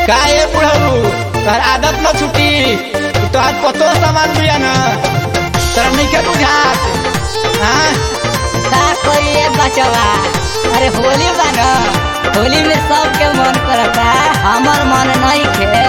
काहे बुढ़ऊ तोहर आदत न छुटी तोहर पतो सामान बिया न तोरा नइखे बुझात हाँ का करिए बचवा अरे होली बा न होली में सबके मन करता हमर मन नहीं खे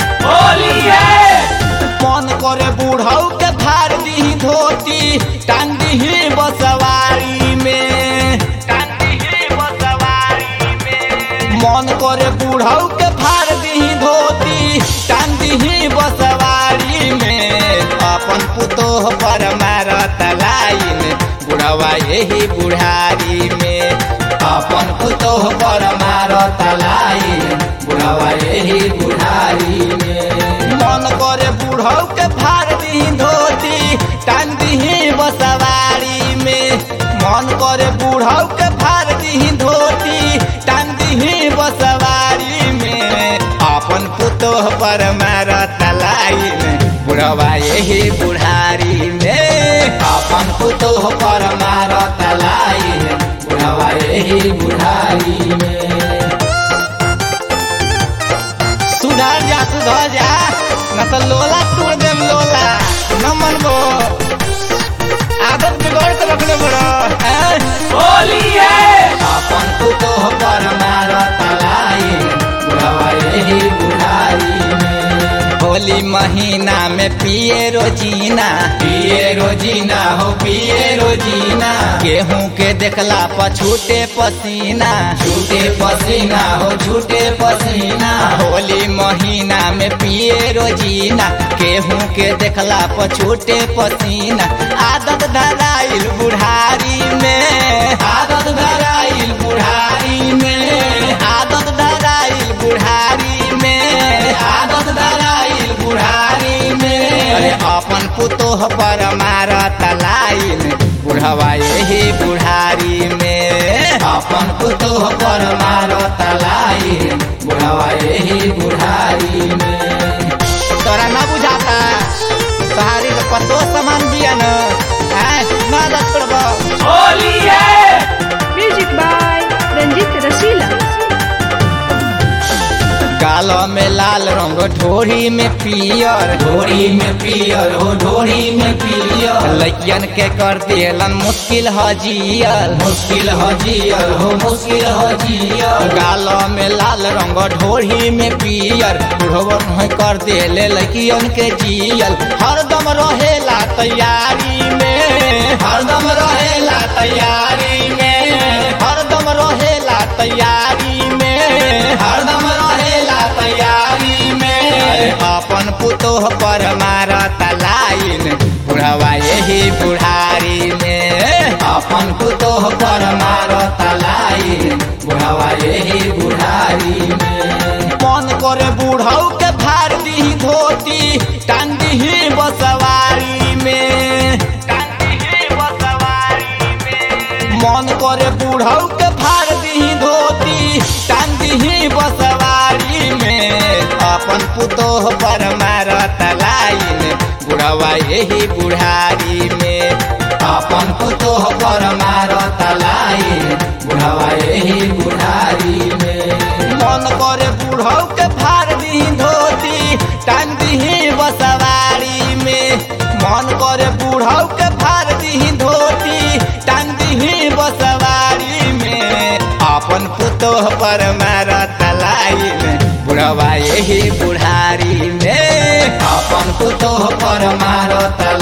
मन करे बुढ़ऊ के फाड़ दी धोती टांग दी बसवारी में टांग दी बसवारी में मन करे बुढ़ऊ के फाड़ दी धोती टांग दी बसवारी में अपन पुतोह पर मारत लाइन बुढ़वा यही बुढ़ारी में अपन पुतोह पर मारत लाइन बुढ़वा यही बुढ़ारी में मन करे बुढ़ऊ के फाड़ दी धोती टांग दी बसवारी में मन करे बुढ़ऊ के फाड़ दी धोती टांग दी बसवारी में अपन पुतोह पर मारत लाइन बुढ़वा यही बुढ़ारी में अपन पुतोह पर मारत लाइन बुढ़वा यही बुढ़ारी में सुधार जा सुधर जा न तो लोला तोड़ देम लोला न मनबो आदत बिगड़ के रखले बड़ो होली है अपन पुतोह पर मारो तलाई बुढ़ावा यही बुढ़ारी में होली महीना में पिए रोजीना पिए रोजीना हो पिए रोजीना गेहूं के देखला पर छूटे पसीना छूटे पसीना हो छूटे पसीना होली महीना में पिए रोजीना गेहूं के देखला पर छूटे पसीना आदत धराइल बुढ़ारी में आदत धराइल बुढ़ारी में आदत धराइल बुढ़ारी में आदत धराइल बुढ़ारी में अरे अपन पुतोह पर मारत लाइन बुढ़वा यही बुढ़ारी में अपन पुतोह पर मारत लाइन बुढ़वा यही बुढ़ारी में तोरा न बुझाता तोहारी तो पतो सामान बिया न हैं? न दस Music by Ranjit Rasila. गाल में लाल रंग ढोरी में पियर ढोरी में पियर हो ढोरी में पियर लैयन के कर दिलन मुश्किल हजियल मुश्किल हजियल हो मुश्किल हजियल गाल में लाल रंग ढोरी में पियर बुढ़वन है कर देले लैकियन के जियल हरदम रहेला तैयारी में हरदम रहेला तैयारी में हरदम रहेला तैयारी में हरदम रहेला तैयारी में अपन पुतोह पर मारत लाइन बुढ़वा यही बुढ़ारी में अपन पुतोह पर मारत लाइन बुढ़वा यही बुढ़ारी में मन करे बुढ़ऊ के फाड़ दी धोती टांग दी बसवारी में टांग दी बसवारी में मन करे बुढ़ऊ के फाड़ दी धोती टांग दी बसवारी में अपन पुतोह पर मारत लाइन बुढ़वा यही बुढ़ारी में अपन पुतोह पर मारत लाइन बुढ़वा यही बुढ़ारी में मन करे बुढ़ऊ के फाड़ दी धोती टांग दी बसवारी में मन करे बुढ़ऊ के फाड़ दी धोती टांग दी बसवारी में अपन पुतोह पर मारत लाइन बुढ़वा यही बुढ़ारी में अपन पुतोह पर मारत